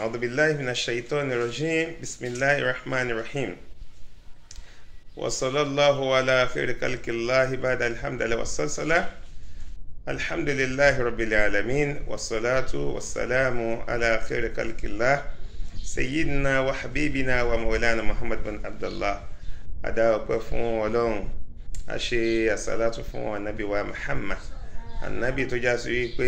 أعوذ بالله من الشيطان الرجيم بسم الله الرحمن الرحيم وصلى الله على خير خلق الله بعد الحمد لله والصلاة الحمد لله رب العالمين والصلاة والسلام على خير خلق الله سيدنا وحبيبنا ومولانا محمد بن عبد الله adáwọ̀pẹ́ fún ọlọ́run a ṣe àsálátù fún anabi wa muhammad anabi tó já sí wípé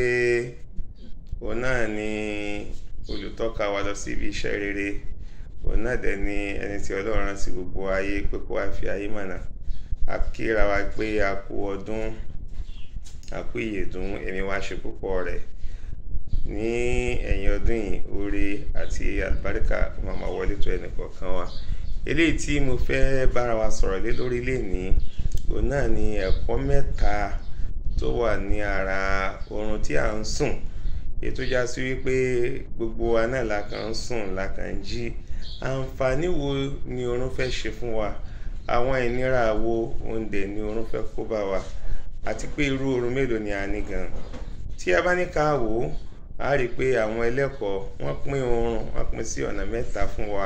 òun náà ni olùtọ́ka wa lọ sí ibi iṣẹ́ rere òun náà dẹ̀ ni ẹni tí ọlọ́run rán sí gbogbo ayé pé kó wá fi ayé mọ̀nà a kíra wa pé a kú ọdún a kú ìyèdún èmi wá ṣe púpọ̀ rẹ̀ ní ẹ̀yìn ọdún yìí oore àti àlùbáríkà máa wọlé tó ẹnì kọ̀ọ̀kan wa eléyìí tí mo fẹ́ bára wa sọ̀rọ̀ lé lórí lénìí òun náà ni ẹ̀kọ́ mẹ́ta tó wà ní ara oorun tí à ń sùn ètò já sí wípé gbogbo wa náà la kàn ń sùn la kàn ń jí àǹfààní wo ni oorun fẹ́ ṣe fún wa àwọn ìnira wo òun dẹ̀ ni oorun fẹ́ kó bá wa àti pé irú oorun mélòó ni a ní gan tí a bá ní ká wò ó a rí i pé àwọn ẹlẹ́kọ̀ọ́ wọ́n pín oorun wọ́n pín sí ọ̀nà mẹ́ta fún wa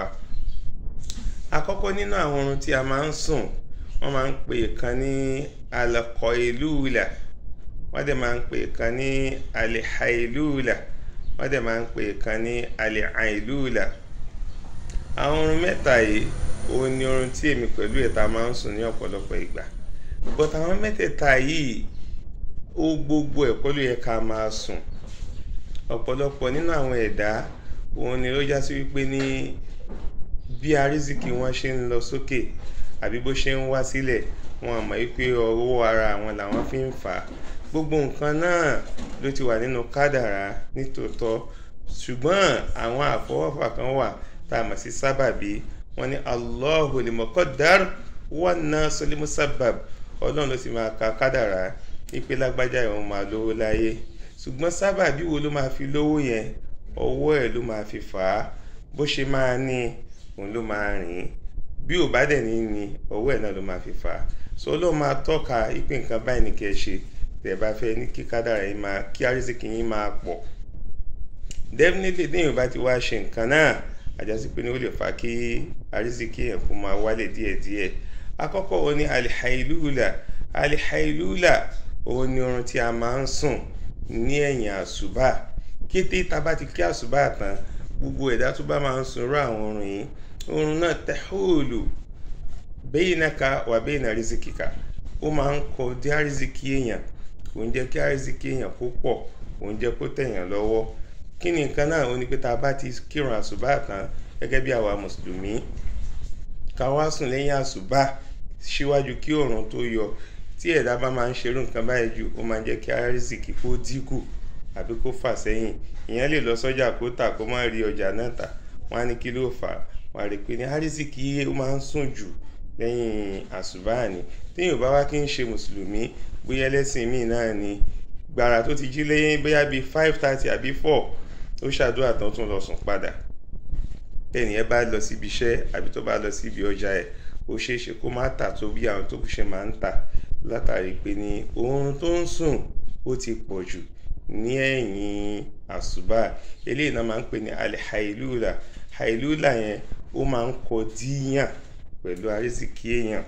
àkọ́kọ́ nínú àwọn oorun tí a máa ń sùn wọ́n máa ń pè kan ní alqailula wọ́n dẹ̀ máa ń pè kan ní alhailula wọ́n dẹ̀ máa ń pè kan ní alailula àwọn oorun mẹ́ta yìí òun ni oorun tí èmi pẹ̀lú ẹ̀ta máa ń sùn ní ọ̀pọ̀lọpọ̀ ìgbà but àwọn mẹ́tẹ̀ẹ̀ta yìí ó gbogbo ẹ̀kọ́ ló yẹ ká máa sùn ọ̀pọ̀lọpọ̀ nínú àwọn ẹ̀dá òun ni ó já sí wípé ní bí arísìkí wọn ṣe ń lọ sókè àbí bó ṣe ń wá sílẹ̀ wọn àmọ́ wípé ọwọ́ ara àwọn làwọn fi ń fà á gbogbo nǹkan náà ló ti wà nínú kádàrá nítòótọ́ ṣùgbọ́n àwọn àfọwọ́fà kan wà tá a mọ̀ sí sábàbí wọn ní Allahu limọ̀kọ́dár wan nasu limusabbab ọlọ́run ló sì máa ka kádàrá wípé lágbájá ìwọ̀n máa lówó láyé ṣùgbọ́n sábàbí wo ló máa fi lówó yẹn ọwọ́ ẹ̀ ló máa fi fà á bó ṣe máa ní òun ló máa rìn bí ò bá dẹ̀ ní ní ọwọ́ ẹ̀ náà ló máa fi fà á so ló máa tọ́ka ipe nǹkan báyìí ní kẹ́ ẹ ṣe tẹ̀ bá fẹ́ ní kí kádàrá yín máa kí àrísìkí yín máa pọ̀ definitely déyìn bá ti wá ṣe nǹkan náà àjọsí pé ní ó lè fa kí àrísìkí yẹn kó máa wálẹ̀ díẹ̀díẹ̀ àkọ́kọ́ òun ni alihailula alihailula òun ni oorun tí a máa ń sùn ní ẹ̀yìn àṣùbà kété tá a bá ti kí àṣùbà tán gbogbo ẹ̀dá tó bá máa ń sun irú àwọn oorun yìí oorun náà tẹ́hóòlù baynaka wà bayna rizikika ó máa ń kọ dé àrísìkí èèyàn kò ń jẹ́ kí àrísìkí èèyàn kó pọ̀ kò ń jẹ́ kó tẹ̀yàn lọ́wọ́ kí ni nǹkan náà ó ní pé tá a bá ti kírun àṣùbà tán gẹ́gẹ́ bí àwa mùsùlùmí ká wá sùn lẹ́yìn àṣùbà síwájú kí oòrùn tó yọ tí ẹ̀dá bá máa ń ṣerú nǹkan báyìí jù ó máa ń jẹ́ kí àrísìkí kó dínkù àbí kó fà sẹ́yìn ìyẹn lè lọ sọ́jà kó tà kó má rí ọjà náà tà wọ́n á ní kí ló fà á wọ́n á rí i pé ní àrísìkí ó máa ń sùn jù lẹ́yìn àṣùbà ni téèyàn bá wá kí ń ṣe mùsùlùmí bóyá ẹlẹ́sìn míì náà ni gbàrà tó ti jí lẹ́yìn bóyá bíi five thirty àbí four ó ṣàdúrà tán tún lọ sùn padà bẹ́ẹ̀ni ẹ bá lọ síbi iṣẹ́ àbí tó bá lọ síbi ọjà ẹ̀ ó ṣeé ṣe kó má tà tó bí àwọn tó kù ṣe máa ń tà látàrí pé ní oorun tó ń sùn ó ti pọ̀ jù ní ẹ̀yìn àṣùbà eléyìí náà máa ń pè ní alihailula hailula yẹn ó máa ń kọ díyàn pẹ̀lú àrísìkí èèyàn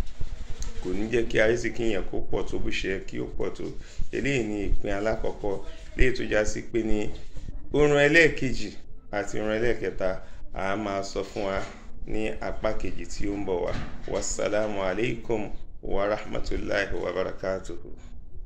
kò ní jẹ́ kí àrísìkí èèyàn kó pọ̀ tó bó ṣe kí ó pọ̀ tó eléyìí ní ìpín alákọ̀ọ́kọ́ léyìí tó já sí pé ní oorun ẹlẹ́ẹ̀kejì àti oorun ẹlẹ́ẹ̀kẹta a máa sọ fún wa ní apá kejì tí ó ń bọ̀ wá wasalaamu alaykum wa rahmatulahi wa barakatuhu.